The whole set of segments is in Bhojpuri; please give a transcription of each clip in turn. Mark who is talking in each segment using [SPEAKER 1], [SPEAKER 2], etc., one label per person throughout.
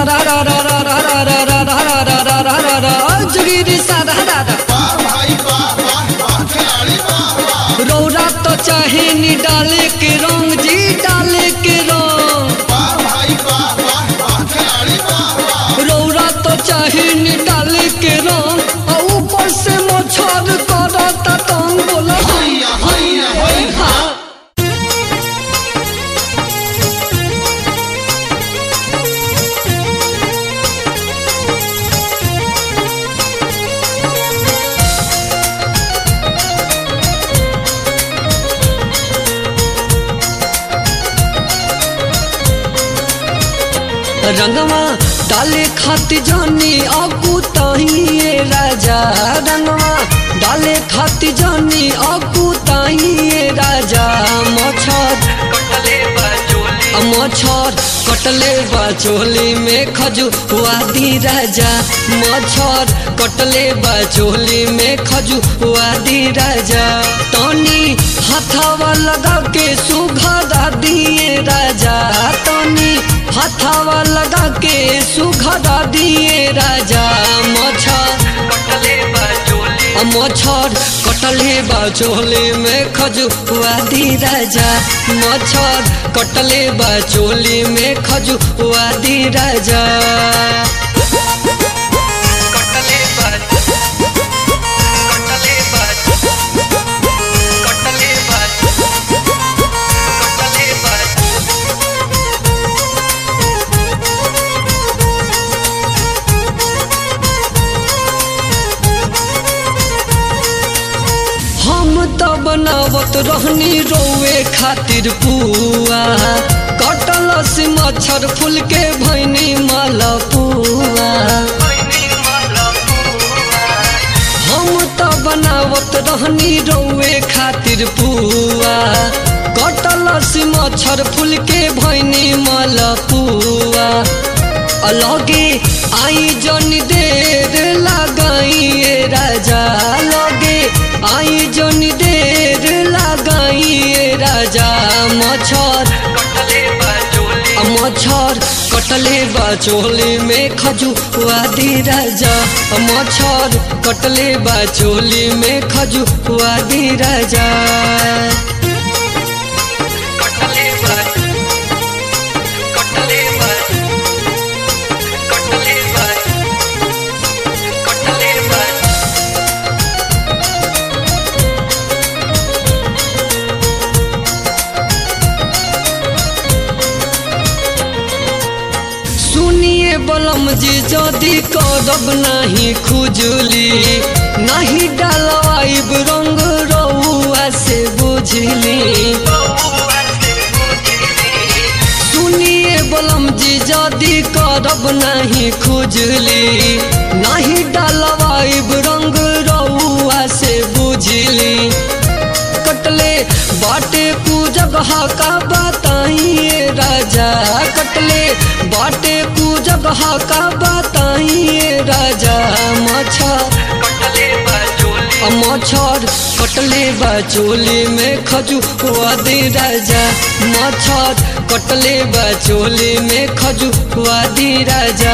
[SPEAKER 1] रा रा रा रा रा रा रा रा रा रा रा रा रा रा रा जोगिरी सा रा रा रा
[SPEAKER 2] वाह भाई वाह वाह वाह खिलाड़ी वाह वाह
[SPEAKER 1] रौरा तो चाहे नी डाले के रंग जी डाले के रंग
[SPEAKER 2] वाह भाई वाह वाह वाह खिलाड़ी वाह वाह
[SPEAKER 1] रौरा तो चाहे नी डाले के रंग आ ऊपर से मच्छर करता तंग बोला
[SPEAKER 2] हैया हैया हैया
[SPEAKER 1] हाँ रंगवा डाले खाती जानी आकू ताहिए राजा रंगवा डाले खाती जानी आकू ताहिए राजा मच्छर आ मच्छर कटले बा चोली में खजुआदी राजा मच्छर कटले बा चोली में खजुआदी राजा तनी हथावा लगा के सुघरा दिए राजा तनी हथावा लगा के सुघरा दिए राजा मच्छर आ मच्छर कटले बा चोली में खजुआदी राजा मच्छर कटले बा चोली में खजुआदी राजा हम त बनावत रहनी रोवे खातिर पुआ कटल से मच्छर फूल के भैनी मलपुआ हम त बनावत रहनी रोवे खातिर पुआ कटल से मच्छर फूल के भैनी मलपुआ अलगे आई जन देर लगाइए राजा लगे आई जन देर लगाइए राजा मच्छर आ मच्छर कटले बा चोली में खजुआदी राजा आ मच्छर कटले बा चोली में खजुआदी राजा सुनिए बलम जी जदि करब नाही खुजली नाही डालवाइब रंग रउआ से बुझली सुनिए बलम जी जदि करब नाही खुजली नाही डालवाइब रंग रउआ से बुझली कटले बाटे कु जगह का बताइए राजा कटले बाटे कु जगह का बताइए राजा मच्छर आ मच्छर कटले बा चोली में खजुआ दे राजा मच्छर कटले बा चोली में खजुआ दे राजा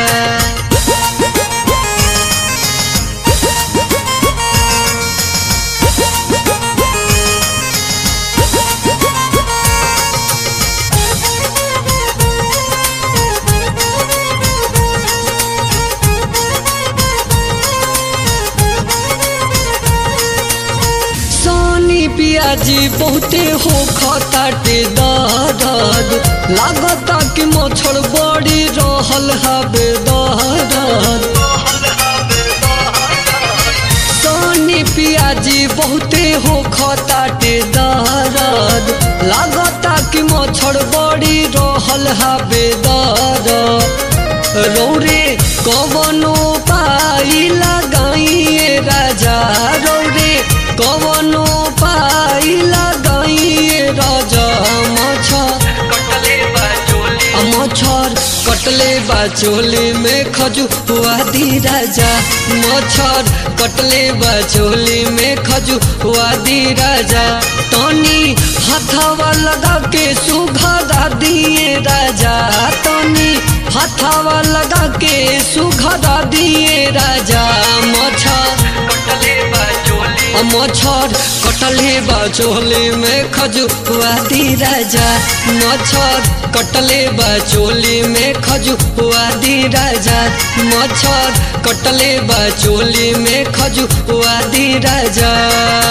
[SPEAKER 1] सोनी पियाजी बहुते हो खताटे दर्द लागता कि मच्छर बड़ी रहल हबे दर्द सोनी पियाजी बहुते हो खताटे दर्द लागता कि मच्छर बड़ी रहल हबे दर्द रौरे कवनो पाई लगाइए राजा रौरे कवनो पाई लगाइए राजा मच्छर आ मच्छर कटले कटले बा चोली में खजुआ दी राजा मच्छर कटले बा चोली में खजुआ दी राजा तनी हथवा लगा के सुघरा दिए राजा तनी हथवा लगा के सुघरा दिए राजा मच्छर कटले बा चोली मच्छर कटले बा चोली में खजुआ दी राजा मच्छर कटले बा चोली में खजुआ दी राजा मच्छर कटले बा चोली में खजुआ दी राजा